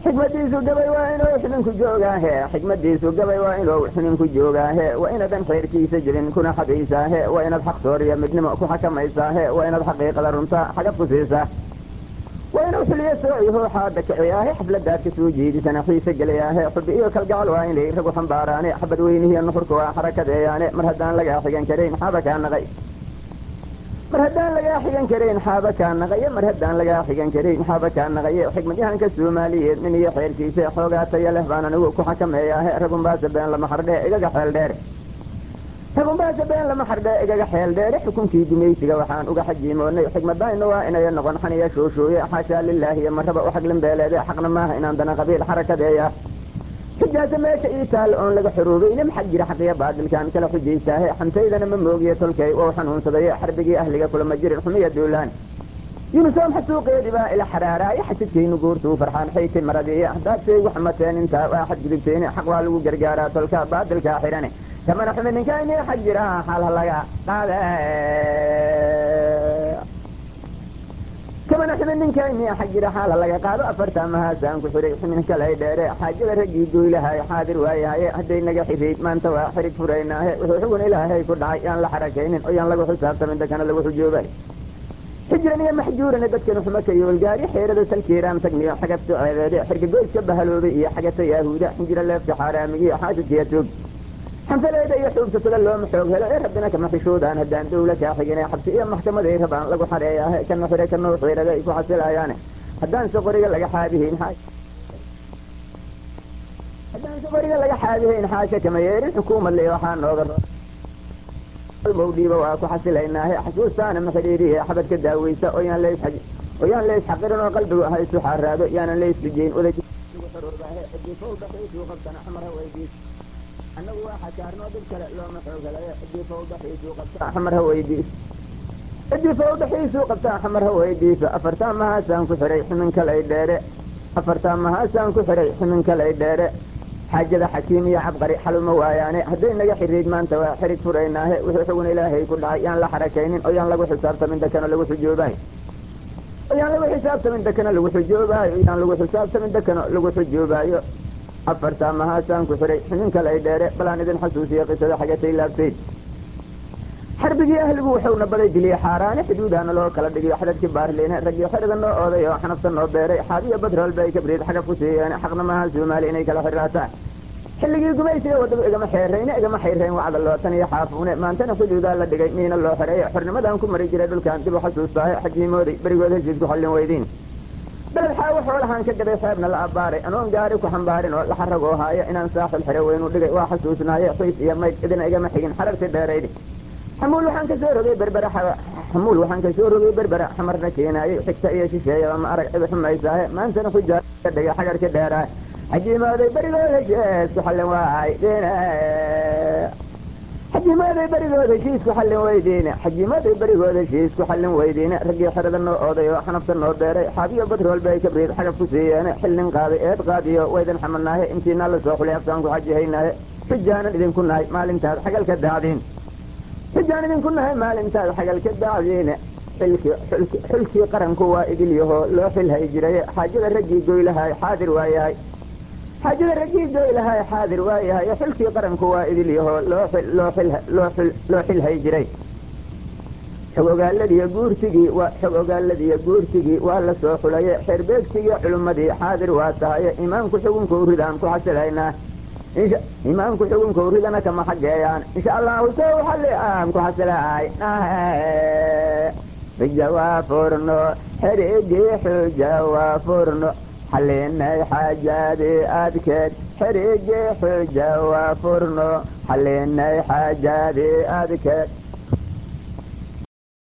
xikmadiisu gabay waa inuu xubinku joogaahe xikmadiisu gabay waa inuu xubinku joogaahe waa inadan khayrkiisa jirin kuna xadaysaahe waa inaad xaq sooriya midnimo ku xakamaysaahe waa inaad xaqiiqada runta xagad ku siisaa waa inuu xuliyo soociho xaada kiciyaahe xafladaad ka soo jeedisana xiise gelayaahe xubi iyo kalgacal waa inay ragu xambaaraane xabad weynihiyo nuxurka waa xarakadeeyaane mar haddaan lagaa xigan karayn xaaba kaa naqay mar haddaan lagaa xigan karayn xaaba kaa naqaye mar haddaan lagaa xigan karayn xaaba kaa naqaye xikmadyahanka soomaaliyeed nin iyo xeerkiisa xoogaa taya leh baan anigu ku xakameeyaahe ragunbaase been lama xardhe igaga xeel dheer ragunbaase been lama xardhe igaga xeel dheere xukunkii gumaysiga waxaan uga xajiimoonay xikmadayna waa inaya noqon xaniya shooshooye xaashaa lilaahiyo marraba u xaglin beeleede xaqna maaha inaan dana qabiil xarakadeeya xujaasa meesha ii taalla oon laga xoroobayne maxaa jira xaqiya baadilkaan kala xujaystaahe xamtaydana ma moogiye tolkay wou xanuunsadaye xarbigii ahliga kulama jirin xumiya duulaan yunusoom xasuuqeedii baa ila xaraaraaye xasidkaynu guurtuu farxaan xayti maradiiye haddaad saygu xamateen intaa waa xadgudubteene xaq waa lagu gargaaraa tolka baadilkaa xidhane kamana xumi ninkaynii xag jira xalha laga qaade kamana xumi ninkaynii xag jira xaala laga qaado afartaa mahaasaan ku xidhay xumin kalay dheere xaajada raggii goylahay xaadir waayahaye hadday naga xirayd maanta waa xirig furaynaahe wuxuu xugun ilaahay ku dhacay yaan la xarakaynin oo yaan lagu xisaabtamin dakana lagu xujoobay xijran iyo maxjuurana dadkan xuma ka yoolgaari xeerada salkiiraan tagniyo xagad soceedeede xirga goyska bahaloobay iyo xagata yaahuuda xinjira leefka xaaraamigiyo xaasidkiya tuug xanfaleeda iyo xuubsatada looma xoog helo ee rabbina kama xishoodaan haddaan dawla kaa xigine xabsi iyo maxkamaday rabaan lagu xareeyaahe kana xire kanoo xiirada ay ku xasilayaane haddaan soqoriga laga xaabihayn haddaan soqoriga laga xaabihayn xaasha kama yeerin xukuumad le waxaa nooga mawdhiiba waa ku xasilaynaahe xasuustaana maxidhiiriye xabadka daaweysa oo yaan leys oo yaan leys xaqirin oo qalbigu ha isu xaaraado yaanan leys rijeyn qabtana xamara weydiis annagu waa xakaarnoo dib kale looma xoog helayo cidii fawdaxiisuu qabtaa xamar ha weydiis cidii fawdaxiisuu qabtaa xamar ha weydiiso afartaa mahaasaan ku xihay xumin kalay dheere afartaa mahaasaan ku xihay xumin kalay dheere xaajada xakiim iyo cabqari xaluma waayaane hadday naga xiriid maanta waa xirig furaynaahe wuxuu xugun ilaahay ku dhacay yaan la xarakaynin oo yaan lagu xisaabtamin dakana lagu xujoobayo oo yaan lagu xisaabtamin dakana lagu xujoobaayo oo yaan lagu xisaabtamin dakana lagu xujoobaayo afartaa mahaasaan ku xihay xumin kalay dheere balaan idin xasuusiya qisada xagatay laabtayd xarbigii ahligu wuxuuna baday diliye xaaraane xuduudaana loo kala dhigiyo xadadkii baarliine raggii xeriga noo ooday oo xanafta noo beeray xaabiyo badrool bay kabriid xagab ku siiyeen xaqna maaha soomaali inay kala xiraataan xilligii gumaysiga waddagu igama xeerayne igama xayrayn wacda lootan iyo xaafuune maantana xuduudaa la dhigay miina loo xereeye xornimadan ku mari jiray dhulkan dib u xasuustaahe xajiimooday berigood heshiis ku xallin weydiin beled xaawo xoolahaan ka gaday xeebna la abbaaray anoon gaari ku xambaarin oo la xaragoo haayo inaan saaxil xire weynu dhigay waa xasuusnaaye xiis iyo mayd idina igama xigin xararti dheeraydi xamuul waxaan kasoo rogay berbera xamuul waxaan kasoo rogay berbera xamarna keenaayey xigta iyo shisheeyaba ma arag cidi xumaysaahe maantana xujaa dhigay xagarki dheeraay xajimaaday berigood heshiis ku xallin waay xajimaaday berigood heshiis ku xallin weydiine xajimaaday berigood heshiis ku xallin weydiine raggii xerada noo ooday oo xanafta noo beeray xaabiyo badrool bay kabriid xagab ku siiyeene xillin qaaday eed qaadiyo waydan xamanaahe intiina la soo xulay aftaan ku xajihaynaahe xujaanan idinku nahay maalintaad xagalka daacdiin xujaan idinku nahay maalintaad xagalka daacdiine xulkii qaranku waa idilyaho loo xilhay jiraye xaajada raggii goylahay xaadir waayahay xaajada raggii goylahay xaadir waayahay xulkii qaranku waa idilyaho loo xilhay jiray xog ogaaladiiyo guurtigii xog ogaaladiiyo guurtigii waa la soo xulaye xeerbeegtigii culummadii xaadir waa tahaye imaamku xugunka uridaan ku xasilaynaa imaamku xugunka uridana kama xageeyaan insha allahu sow xalli aan ku xasilaay xuja waa furno xerigii xuja waa furno xallinay xaajaadii adkeed xerigii xuja waa furno xallinay xaajaadii adkeed